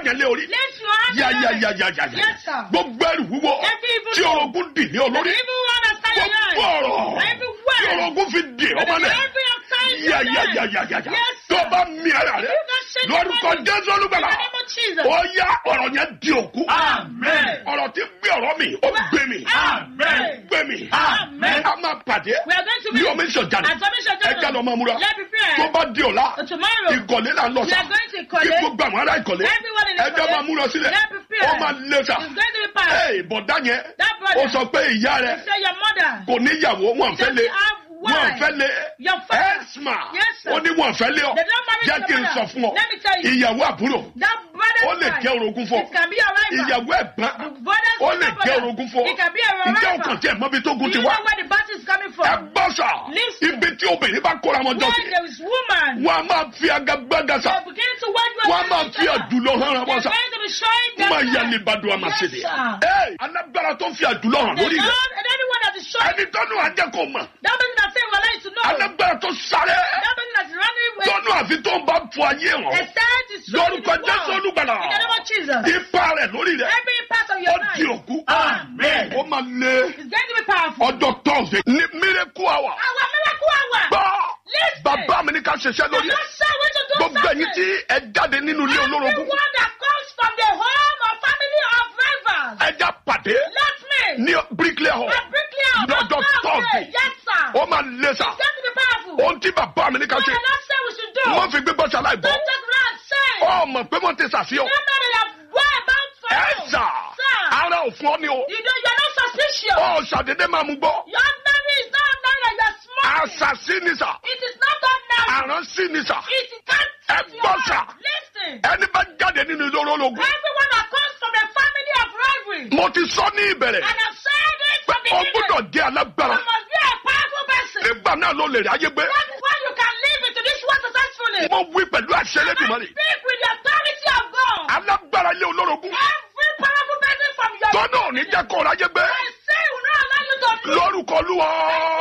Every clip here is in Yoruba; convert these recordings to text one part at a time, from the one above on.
yẹn lé orí. Place your hand Ya on ya it. ya ya ya ya. Yes, sir. Gbogbo ẹrù wúwo Every evil tí law. orogún dì ní The olórí. evil one that stand in Gbogbo your ọ̀rọ̀ life. Every tí word. orogún fi dì The ọmọ náà. every upside Ya your ya life. ya ya ya ya. Yes, Tó sir. bá mi ara rẹ̀ You can shake lórúkọ your body. Jésù olúgbàlà. In the name of Jesus. Ó yá ọ̀rọ̀ yẹn di òkú. Amen. Ọ̀rọ̀ tí gbé ọ̀rọ̀ mi, ó gbé mi. Amen. Gbé mi. Amen. A máa pàdé. We are going to Ní meet. omi ìṣọ̀jáde. At Submission Ẹ já lọ máa múra. Let's prepare. Tó bá di ọ̀la. For tomorrow. Ìkọ̀lé là ń lọ We sá. are going to Kí Ìkọ̀lé. gbogbo àwọn ará ìkọ̀lé. Everyone in Ẹ já Ìkọ̀lé. máa múra sílẹ̀. Let's prepare. Ó máa lé sá. It's going to be passed. Ẹ bọ̀dá yẹn. That brother. Ó sọ pé ìyá rẹ̀ Say your mother. kò níyàwó wọn fẹ́ lé. Doesn't have wife. Wọn fẹ́ lé. Your father. Ẹ́sìmà. Yes, sir. Ó ní wọn fẹ́ lé ọ. They don't marry Jẹ́ your kí n mother. sọ fún ọ. Let me tell you. Ìyàwó àbúrò. That brother's Ó lè wife. jẹ́ orogún fún ọ. It can be a rival. Ìyàwó ẹ̀gbọ́n. The brother's Ó lè younger jẹ́ brother. orogún fún ọ. It can be a rival. Ǹjẹ́ ọkàn tí ẹ̀ mọ́bi tó Do gun you ti know wá? where the battle is coming from? Ẹ gbọ́ sà. Listen. Ibi tí obìnrin bá kóra wọn jọ When sí. there is woman, Wọ́n á máa fi agagbága sà. they're beginning to wage war Wọ́n á máa against fi each other. àjùlọ hàn ra wọn They're sà. going to be showing them Má yá that ni Bàdùn Àmàṣèdè. Yes, sir. Ẹ alágbára tó ń fi àjùlọ hàn the lórí rẹ̀. Lord and anyone that is showing Ẹni tọ́nu àjẹkọ̀ mọ̀. that person that say well like to know Alágbára tó sáré. that person that is running with Tọ́nu àfi tó ń bá fọ ayé a hàn. stand is showing Lórúkọ the Jésù world. olùgbàlà. in the name of Jesus Ipa rẹ̀ lórí rẹ̀. every part of Ó your di life òkú. Amen. Ó máa lé is going to be powerful ọjọ́ tọ́sídẹ̀ẹ́ ní miracle hour. our miracle hour Gbọ́ listen bàbá mi ní ká ṣiṣẹ́ the lórí ẹ̀. Lord said we to do Gbogbo ẹ̀yin tí something ẹ jáde nínú ilé olórogún. everyone that comes from the home or family of rivals Ẹ já pàdé let me ní Bricklayer Hall. a bricklayer of Lọ́jọ́ our family Thursday. yes sir Ó máa lé sà. it's going to be powerful Ohun tí bàbá mi ní ká what ṣe. the Lord said we should do Wọ́n fi gbígbọ́ ṣaláì bọ́. don't just run say Ọmọ pé wọ́n ti ṣàfihàn. no matter your whereabouts for Ẹ you sà. sir Ara ò fún ọ ní o. you know you're not suspicious Ó ṣàdédé máa mú gbọ́. your ordinary is not ordinary you're smart Àṣàsí ni sà. it is not ordinary Àránsí ni sà. it can't Ẹ touch your gbọ́ heart sà. listen Ẹni bá jáde nínú ilé olórogún. everyone that comes from a family of rivalry Mo ti sọ ní ìbẹ̀rẹ̀. and I've said it Pé from the o beginning gbúdọ̀ jẹ́ alágbára. you must be a powerful person Nígbà náà ló lè rí ayé gbé. that is why you can live into this world successfully Mo wí pẹ̀lú àṣẹ I Elédùmarè. speak with the authority of God Alágbára ilé olórogún. every powerful person from your Tọ́nà ò ní jẹ́ kó ráyé gbé. I say will not allow you to live Lórúkọ Olúwa.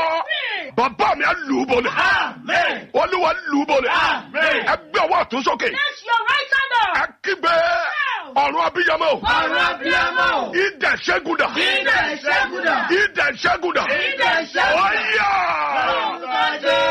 Bàbá mi á lù ú bolẹ̀. Amen. Olúwa lù ú bolẹ̀. Amen. Ẹ gbé ọwọ́ ọ̀tún sókè. That's your right hand Ẹ up. kígbe. Ọ̀run abiyamọ. Ọ̀run abiyamọ. Idẹ ṣẹ́gùdà. Idẹ ìṣẹ́gùdà. Idẹ ṣẹ́gùdà. Idẹ ìṣẹ́gùdà. Ọ̀yà. Orúkọ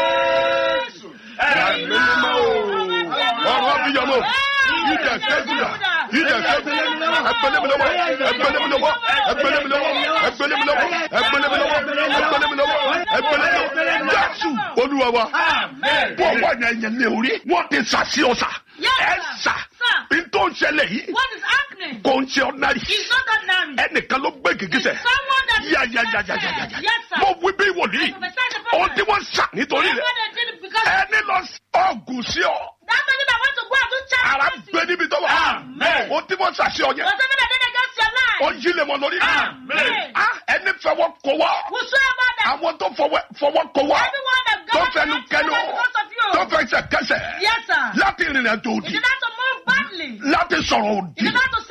Jésù. Ẹ̀mí mímọ́ o. Ọ̀run abiyamọ. Idẹ ṣẹ́gùdà. Idẹ ṣẹ́gùdà. Ẹgbẹ́lẹ́mìlọ́wọ́. Ẹgbẹ́lẹ́mìlọ́wọ́. Ẹgbẹ́lẹ́mìlọ́wọ́. Ẹgbẹ́lẹ́mìlọ́wọ́. Ẹgbẹ́lẹ́mìlọ́wọ́. Ẹgbẹ́lẹ́mìlọ́wọ́. Ẹgbẹ́lẹ́mìlọ́wọ́. Jésù Olúwa wa. Amen. Wọ́n wà ní ẹ̀yẹ̀ ní orí. Wọ́n ti sàṣì ọ̀sà. Yes, Ẹ sir. sà. Sir. N tó ń ṣẹlẹ̀ yìí. What is happening? Kò ń ṣe ordinary. It's not ordinary. Ẹnìkan ló gbé gìgísẹ̀. Someone that is Ya ya ya ya ya ya ya. Yes, sir. Mo wí bí wòlíì. I prophesy the Ohun prophet. tí wọ́n sà nítorí That's rẹ̀. what they did it because Ẹni lọ sí ọ̀gùn sí ọ. that person that want to go and do charity. Ara gbé níbi tó wà. Amen. Ohun tí wọ́n sà sí ọ yẹn. Whatever that did against your life. Ó yí lé wọn lórí. Amen. Ah, Ẹni fẹwọ́ kó wá. Whosoever that. Àwọn tó fọwọ́ fọwọ́ kó wá. Everyone that Tó God fẹnu kẹnu. because of you. Tó fẹsẹ̀ kẹsẹ̀. Yes, sir. Láti rìnrìn àjò If òdì. you not to move badly. Láti sọ̀rọ̀ òdì. If you not to